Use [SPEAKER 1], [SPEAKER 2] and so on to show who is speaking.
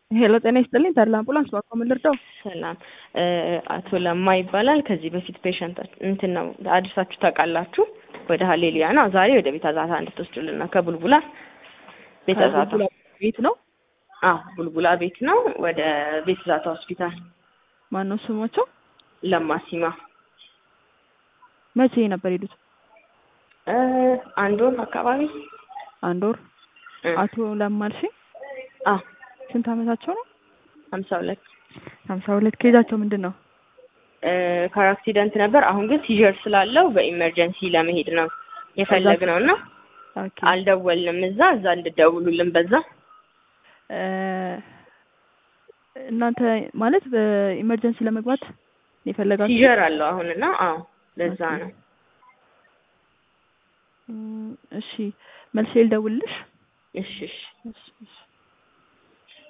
[SPEAKER 1] ሄሎ ጤና ይስጥልኝ ተድላ አምቡላንስ ባኮ ምን ልርዳው?
[SPEAKER 2] ሰላም አቶ ለማ ይባላል። ከዚህ በፊት ፔሸንት እንትን ነው አድርሳችሁ ታውቃላችሁ? ወደ ሀሌሉያ ነው። ዛሬ ወደ ቤተ ዛታ እንድትወስዱልን ነው ከቡልቡላ ቤተ ዛታ
[SPEAKER 1] ከቡልቡላ ቤት ነው።
[SPEAKER 2] አዎ ቡልቡላ ቤት ነው። ወደ ቤተ ዛታ ሆስፒታል
[SPEAKER 1] ማን ነው ስሞቸው?
[SPEAKER 2] ለማ ሲማ
[SPEAKER 1] መቼ ነበር ሄዱት?
[SPEAKER 2] እ አንድ ወር አካባቢ
[SPEAKER 1] አንድ ወር።
[SPEAKER 2] እ
[SPEAKER 1] አቶ ለማ አልሽኝ?
[SPEAKER 2] አዎ
[SPEAKER 1] ስንት አመታቸው ነው?
[SPEAKER 2] ሀምሳ ሁለት
[SPEAKER 1] ሀምሳ ሁለት ኬዛቸው ምንድን ነው?
[SPEAKER 2] እ ካር አክሲደንት ነበር። አሁን ግን ሲዥር ስላለው በኢመርጀንሲ ለመሄድ ነው የፈለግነው እና
[SPEAKER 1] ኦኬ
[SPEAKER 2] አልደወልንም። እዛ እዛ እንድደውሉልን በዛ
[SPEAKER 1] እ እናንተ ማለት በኢመርጀንሲ ለመግባት የፈለጋችሁ?
[SPEAKER 2] ሲዥር አለው አሁን እና አዎ ለዛ
[SPEAKER 1] ኦኬ።
[SPEAKER 2] ነው።
[SPEAKER 1] እም፣ እሺ መልሼ ልደውልልሽ?
[SPEAKER 2] እሺ እሺ
[SPEAKER 1] እሺ እሺ